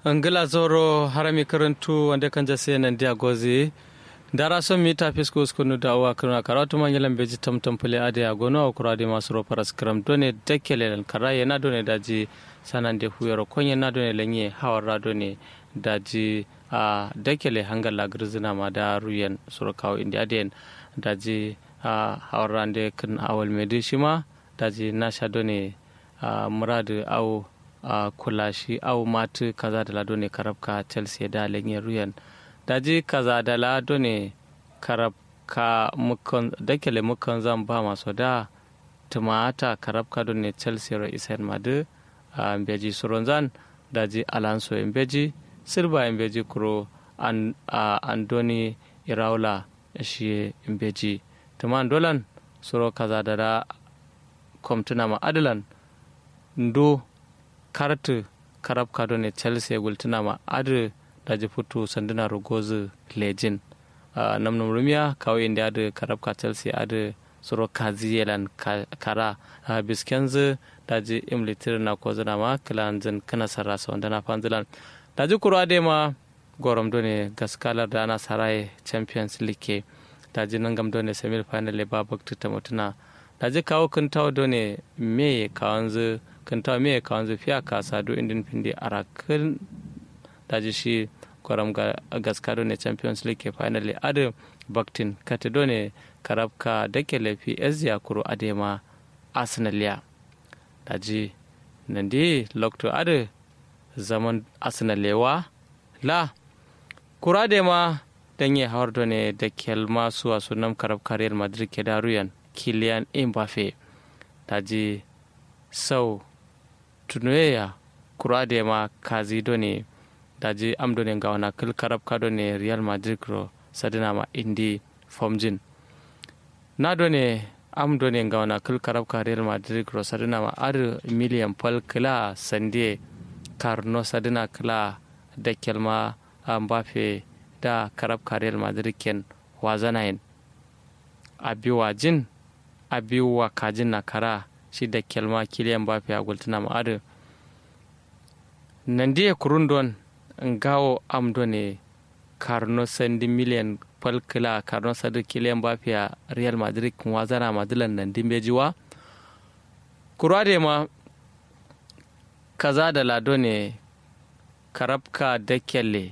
angila zoro harami karantu wanda kan jase nan dia gozi dara son mi ta fisko skunu da wa kana karatu man yalan beji tam tam pule ade ya gono ko rade masu ro paras kram done dekele kara yana done daji sanan de huyoro konye na done lenye hawara done daji a dekele hangala grzina ma da ruyen suro kawo india den daji a hawarande kan awal medi shima daji nasha done muradu au a kula shi au matu kaza da lado ne karabka chelsea da lenye ruyan daji kaza da lado ne karabka mukan dakele mukan zan ba masu da tumata karabka don ne chelsea ro isen madu a mbeji suronzan daji alonso mbeji silva mbeji kuro an andoni iraula shi mbeji tuman dolan suro kaza da da komtuna ma adalan ndo kartu karab kado ne chelsea gultuna ma adu daji futu sanduna rugozu lejin uh, namnum rumiya kawai inda adu karab ka chelsea adu suro kazi yelan kara uh, biskenzu daji imlitir na ko zana ma kilanzin kana sarrasa wanda na fanzilan daji kuro ade ma gorom done gaskalar da ana sarai champions league daji nan gam done semi final ba bakta ta mutuna daji kawo kintawo done me kawanzu kanta me ka wanzu fiya ka sadu indin pindi arakin daji shi kwaram ga gaskado ne champions league finally adu baktin katido ne karabka dake lafi ezia kuro adema arsenal ya daji nandi lokto adu zaman arsenal lewa la kuro adema danye hawar ne da kelma suwa sunan karabka real madrid ke daruyan kilian mbappe daji sau tunoya kurade ma kazi do ne daji am do ne gawana kil karab ka do ne real madrid ro sadina ma indi fomjin na do ne am do ne gawana kil karab ka real madrid ro sadina ma ar million pal kila sande karno sadina kila da kelma mbafe da karab ka real madrid ken wazanayin abiwa jin abiwa kajin na kara shi da kelma kiliyan bafi a gultuna ma'adu nan diya kurundon ngawo amdo ne karno sandi miliyan falkila karno sadi kiliyan bafi a real madrid kun wazana madilan nan dimbejiwa kurade ma kaza da lado ne karabka da kyalle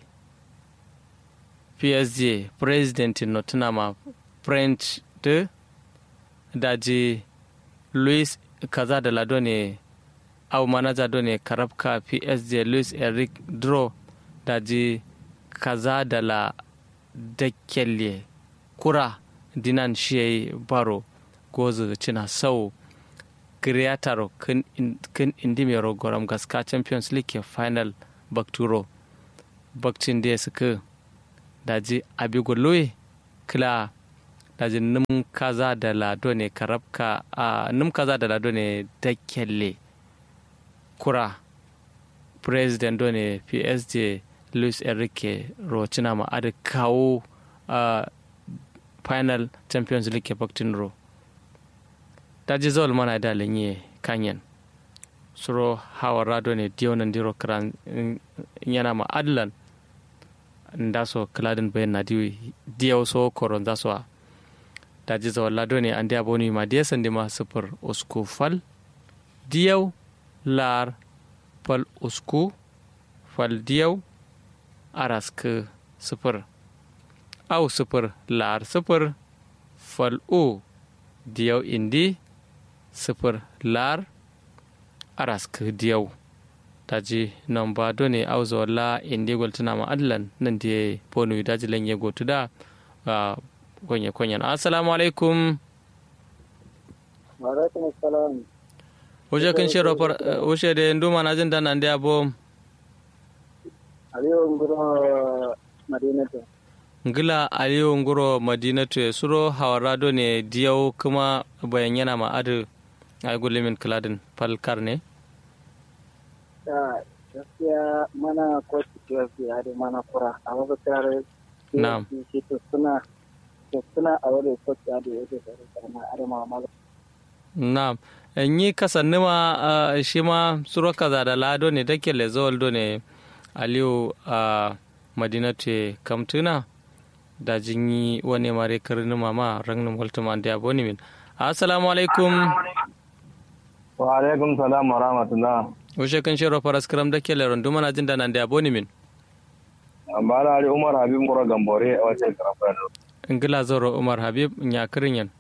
psg president nottingham french de daji louis kaza da lado ne au manaja do ne karabka psg louis eric dro daji kaza da la dakkelle kura dinan shi baro gozu cina sau creator kin indimero goram gaska champions league final bakturo bakcin da suka daji abigolowe kila daji num kaza da lado ne karabka a num kaza da lado ne dakkelle kura president do ne psg luis enrique rocina ma ada kawo a final champions league baktin ro daji zol mana da lenye kanyen suro hawa rado ne diyonan diro kran yana ma adlan ndaso kladin bayan na diyaw so koron zaso daji zawal lado ne an diya boni ma diya sandi ma sufur usku fal diyaw lar fal usku fal diyaw arask sufur au sufur lar sufur fal u diyaw indi sufur lar arask diyaw daji nan ba done au zawalla indi goltuna ma adlan nan diye bonu daji lan yego tuda gonye konyan assalamu alaikum wa alaikum assalam Uje kin shiro par uje de nduma na jin dan ande abo aliyo nguro madinatu ngila aliyo nguro madinatu suro hawarado ne diyau kuma bayan yana ma adu ay gulimin kladin falkar ne ya gaskiya mana koci gaskiya da mana kura a mabukar Na'am. shi to suna to suna a wani koci da yake da karama arma ma na yi kasanni ma shi ma suro kaza da lado ne dake lezol do ne aliyu a madinatu kamtuna da jinyi wani mare karin mama rangin waltuma da ya boni min assalamu alaikum wa alaikum salam wa rahmatullah ushe kan shiro faras karam da kele rundu mana jin da nan da ya boni min bala ali umar habib mura gambore a wace karafan ingila zoro umar habib nya kirin yan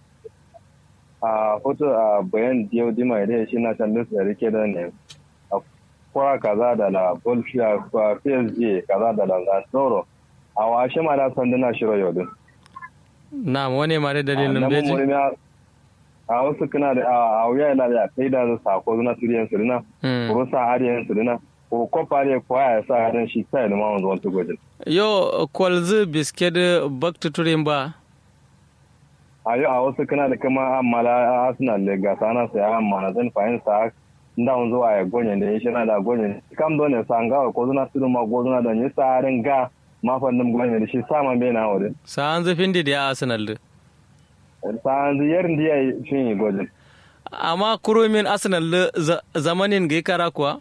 a foto a bayan diyo dima idan shi na can da rike da ne a kwara kaza da la bolfia kwa psg kaza da la zoro a washe ma da sanduna shiro yau din na wani mare dalilin beji a wasu kana da a wuya yana da kai da sako zuna turiyan su dina ko sa hariyan su dina ko kofa ne ko ya sa hadan shi sai da ma wanzu wani gojin yo kwalzi biskit bakta turin ba a yau a wasu kana da kama amala arsenal da gasa na sai amma na zan fahimta sa nda wanzu a gonye da shi na da gonye kam do ne sanga ko zuna tudu ma go zuna da ni sa ran ga ma fannin gonye da shi sama bai na wurin sa an zafin da ya arsenal da sa'an ziyar da ya yi shi gwajin. Amma kurumin Arsenal zamanin ga kara kuwa?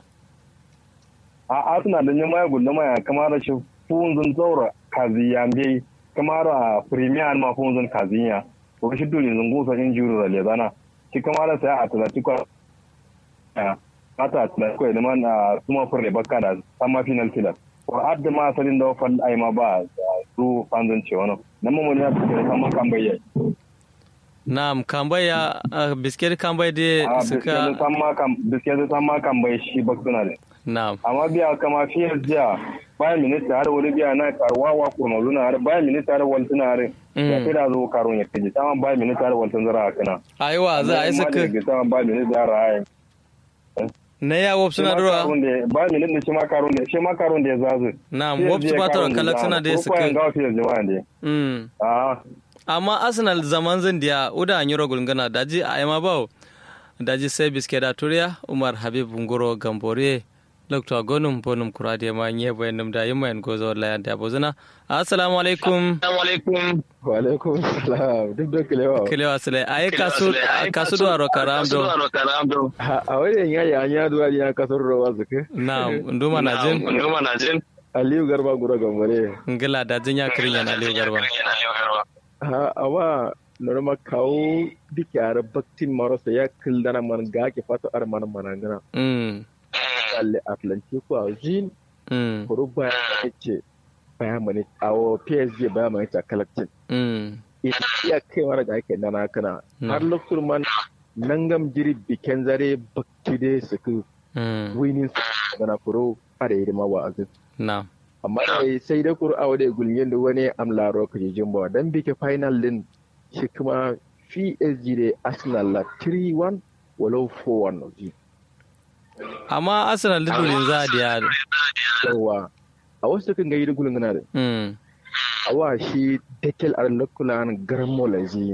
A Arsenal da yin maya gudu maya kamar da shi funzun zaura kaziya bai kamar a premier ma funzun kaziya. Ko shi dole zungu sa injuru da lezana. Shi kamar da sai a Atletico mata Atletico da man a suma furre bakka da sama final killer. Ko adda ma asalin da wafan aima ba su fanzun ce wani. Nan mamuni ya fi kama kan bayyana. Na'am, kambaya uh, biskit kambai da suka biskit san ma kambai shi ba suna da. Na'am. Amma biya kama fiye jiya bayan minista har wani biya na karuwa wa kurma zuna har bayan minista har wani suna har ya fi da zo karun ya fi sama bayan minista har wani zara a kana. Aiwa za a yi suka. Sama bayan minista har a Na ya wop suna dora? Bayan minista shi ma karun da shi ma karun da ya zazu. Na'am, wop su ba ta kalak suna da ya suka. Ko kwayan gawa fiye jama'a ne. amma arsenal zaman zan diya uda an yi rogul gana daji a yama bawo daji sai biske da turiya umar habib ngoro gambore lokto gonum bonum kurade ma nye bayanum da yimma en gozo la da bozuna assalamu alaikum wa alaikum salam duk da kilewa kilewa sale ay kasu kasu do aro karamdo a wajen ya ya nya duwa ya kasar rawa zuke na nduma na jin nduma na jin aliyu garba gura gambare ngila da jin ya kirin yana aliyu garba ha awa norma kawo dike ara baktin marasa ya kildana man ga ke fata ar man manangana mm alle atlantic ko azin mm kuru ba ce baya mani awo psg baya mani ta collecting mm iya kai mara da ake nana kana har lokacin man nangam jiri biken zare bakti de suku winning gana kuro are yi ma wa azin na amma sai da kuru awo da gulmin da wani amlaro ka jijin ba dan bike final din shi kuma PSG da Arsenal la 3-1 walau 4-1 ji amma Arsenal da dole za a diya yawa a wasu kan gayi da gulun gana da mm awa shi dekel ar lokulan garmo lazi